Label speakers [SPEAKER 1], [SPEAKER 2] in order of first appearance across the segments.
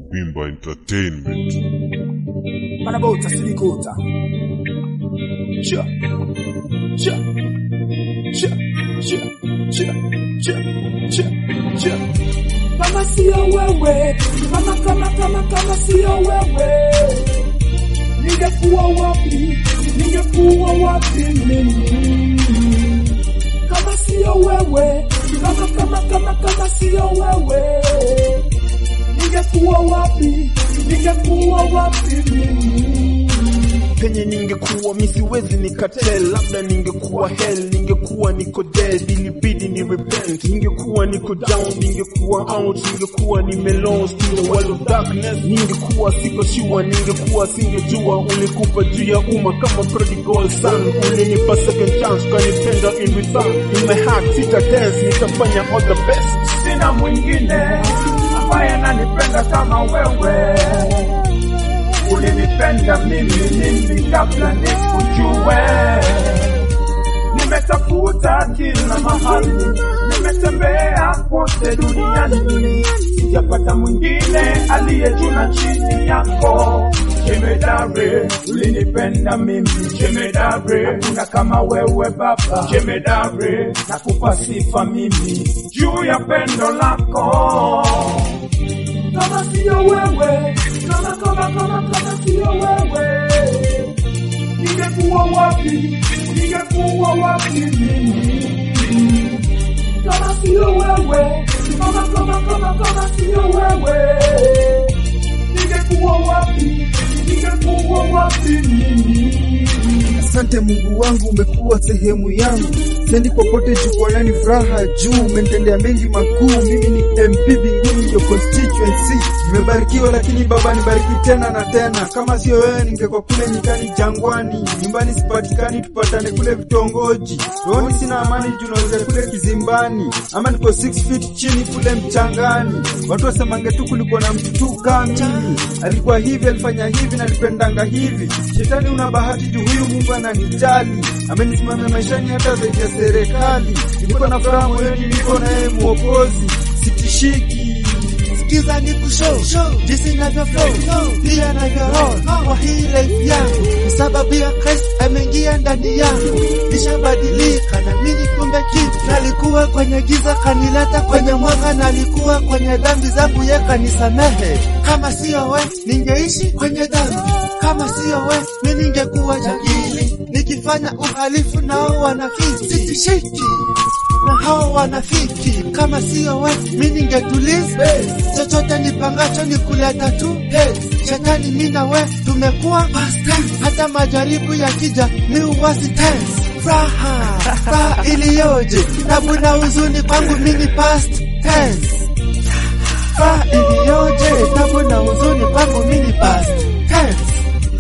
[SPEAKER 1] Bimba Entertainment.
[SPEAKER 2] Manabota silikota. Cha. Cha. Cha. Cha. Cha. Cha. Cha. Cha. Kama sio wewe, kama kama kama kama sio wewe. Ningekuwa wapi? Ningekuwa wapi mimi? Kama sio wewe, kama kama kama kama sio wewe. Ningekuwa wapi? Ningekuwa wapi mimi?
[SPEAKER 3] penye ningekuwa mi siwezi nikatel, labda ningekuwa hell, ningekuwa niko dead, ilibidi ni repent, ningekuwa niko down, ningekuwa out, ningekuwa nime lost in the world of darkness, ningekuwa siko sure, ningekuwa singejua, ulikupa juu ya umma kama prodigal son, ulinipa second chance, ukanipenda in return, in my heart sita dance, nitafanya all the best.
[SPEAKER 2] Sina mwingine ambaye ananipenda kama wewe. Ulinipenda mimi mimi kabla nikujue. Nimetafuta kila mahali, nimetembea kote duniani, sijapata mwingine aliye juu na chini yako. Jemedare, ulinipenda mimi jemedare, hakuna kama wewe Baba jemedare, nakupa sifa mimi juu ya pendo lako kama sio wewe, kama kama kama kama sio wewe, ningekuwa wapi? Ningekuwa wapi mimi? Kama sio wewe, kama kama kama kama sio wewe, ningekuwa wapi? Ningekuwa wapi mimi?
[SPEAKER 4] Asante Mungu wangu, umekuwa sehemu yangu, sendi popote jukwanani, furaha juu, umenitendea mengi makuu. Mimi ni MP Binguni, your constituency. Nimebarikiwa lakini Baba nibariki tena na tena. Kama sio wewe, ningekuwa kule nyikani, jangwani, nyumbani sipatikani, tupatane kule vitongoji. Rohoni sina amani, junaweza kule kizimbani, ama niko 6 feet chini kule mchangani. Watu wasemange tu kulikuwa na mtu tu kama mimi, alikuwa hivi, alifanya hivi na alipendanga hivi. Shetani una bahati juu huyu Mungu ananijali, amenisimamia maishani hata zaidi ya serikali. Niko na furaha moyoni, niko naye Mwokozi, sitishiki.
[SPEAKER 5] Sikiza ni kushow jinsi navyo flow pia navyo roll kwa hii life yangu, ni sababu ya Christ ameingia ndani yangu, nishabadilika na mimi kumbe kitu. Nalikuwa kwenye giza kanileta kwenye mwanga, nalikuwa kwenye dhambi zangu ye kanisamehe. Kama sio we ningeishi kwenye dhambi, kama sio we mi ningekuwa jangili nikifanya uhalifu nao wanafiki, sitishiki na hao wanafiki. Kama sio we mi ningetuliza chochote nipangacho ni kuleta tu hey. Shetani mi na we tumekuwa past tense, hata majaribu yakija mi uwasi tense. Furaha furaha iliyoje, tabu na huzuni kwangu mi ni past tense. Furaha iliyoje, tabu na huzuni kwangu mi ni past tense.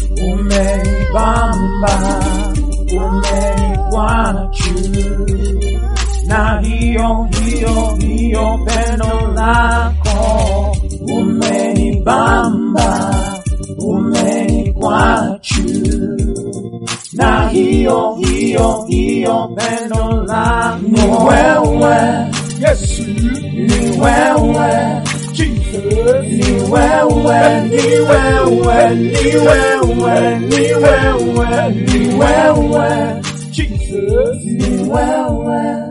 [SPEAKER 2] Umenibamba, umenibwana juu, na hiyo hiyo hiyo pendo lako. Umenibamba, umenibwana juu, na hiyo hiyo hiyo pendo lako. Ni wewe Yesu, ni wewe Jesus, ni wewe, ni wewe, ni wewe, ni wewe, ni wewe, Jesus, ni wewe.